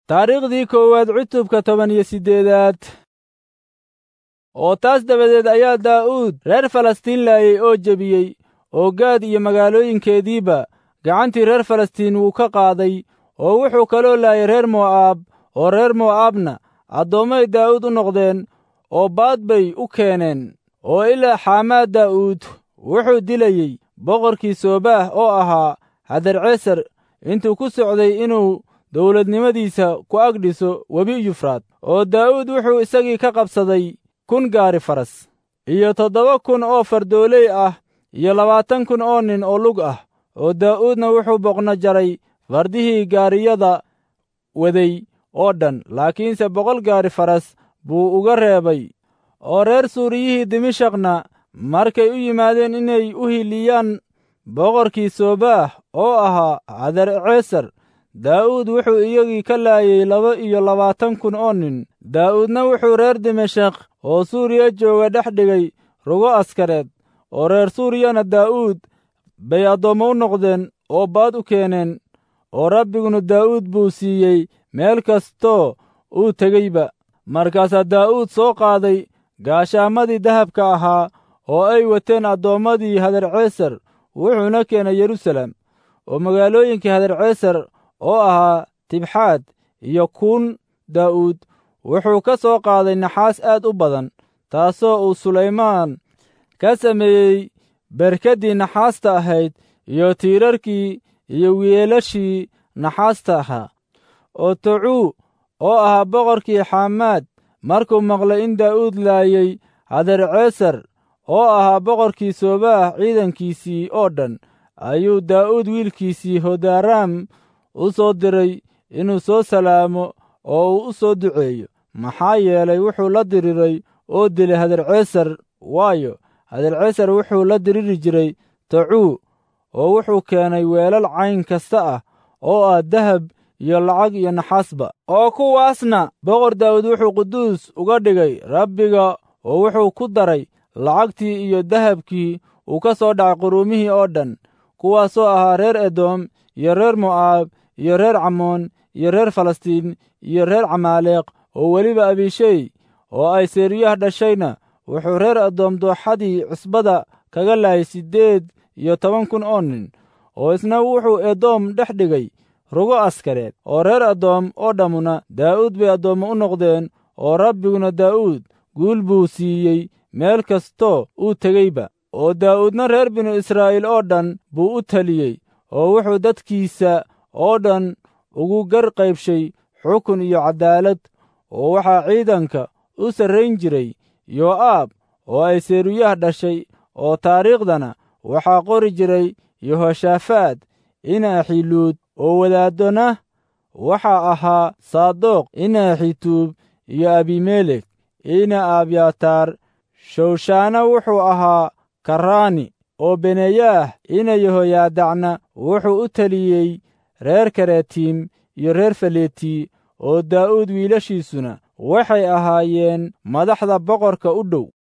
taariikhdii koowaad cutubka toban iyo siddeedaad oo taas dabadeed ayaa daa'uud reer falastiin laayay oo jebiyey oo gaad iyo magaalooyinkeediiba gacantii reer falastiin wuu ka qaaday oo wuxuu kaloo laayay reer mo'aab oo reer mo'aabna addoommay daa'uud u noqdeen oo baad bay u keeneen oo ilaa xaamaad daa'uud wuxuu dilayey boqorkii soobaah oo ahaa hadarcesar intuu ku socday inuu dawladnimadiisa ku agdhiso webi yufraad oo daa'uud wuxuu isagii ka qabsaday kun gaari faras iyo toddoba kun oo fardooley ah iyo labaatan kun oo nin oo lug ah oo daa'uudna wuxuu boqno jaray fardihii gaariyada waday oo dhan laakiinse boqol gaari faras buu uga reebay oo reer suuriyihii dimashakna markay u yimaadeen inay u hiliyaan boqorkii soobaah oo ahaa hadarcesar daa'uud wuxuu iyagii ka laayay laba iyo labaatan kun oo nin daa'uudna wuxuu reer dimashak oo suuriya jooga dhex dhigay rugo askareed oo reer suuriyana daa'uud bay addoommo u noqdeen oo baad u keeneen oo rabbiguna daa'uud buu siiyey meel kastoo uu tegeyba markaasaa daa'uud soo qaaday gaashaamadii dahabka ahaa oo ay wateen addoommadii hadarcesar wuxuuna keenay yerusalem oo magaalooyinkii hadarcesar oo ahaa tibxaad iyo kuun daa'uud wuxuu ka soo qaaday naxaas aad u badan taasoo uu sulaymaan ka sameeyey berkaddii naxaasta ahayd iyo tiirarkii iyo wiilashii naxaasta ahaa oo tocuu oo ahaa boqorkii xaamaad markuu maqlay in daa'uud laayay hadarcesar oo ahaa boqorkii soobaah ciidankiisii oo dhan ayuu daa'uud wiilkiisii hodaraam u soo diray inuu soo salaamo oo uu u soo duceeyo maxaa yeelay wuxuu la diriray oo dilay hadarcesar waayo hadarcesar wuxuu la diriri jiray tacuu oo wuxuu keenay weelal cayn kasta ah oo ah dahab iyo lacag iyo naxaasba oo kuwaasna boqor daawud wuxuu quduus uga dhigay rabbiga oo wuxuu ku daray lacagtii iyo dahabkii uu ka soo dhacay quruumihii oo dhan kuwaasoo ahaa reer edom iyo reer mo'aab iyo reer camoon iyo reer falastiin iyo reer camaaleeq oo weliba abishey oo ay seeriyah dhashayna wuxuu reer adoom dooxadii cusbada kaga laayay siddeed iyo toban kun oo nin oo isna wuxuu edoom dhex dhigay rugo askareed oo reer adoom oo dhammuna daa'uud bay addoommo u noqdeen oo rabbiguna daa'uud guul buu siiyey meel kastoo uu tegeyba oo daa'uudna reer binu israa'iil oo dhan buu u taliyey oo wuxuu dadkiisa oo dhan ugu gar qaybshay xukun iyo caddaalad oo waxaa ciidanka u sarrayn jiray yoo'aab oo ay seeruyah dhashay oo taariikhdana waxaa qori jiray yehoshaafaad ina axiluud oo wadaaddona waxaa ahaa saadoq ina axituub iyo abimelek ina abyataar shawshaana wuxuu ahaa karaani oo beneyaah ina yehoyaadacna wuxuu u teliyey reer karetiim iyo reer faleti oo daa'uud wiilashiisuna waxay ahaayeen madaxda boqorka u dhow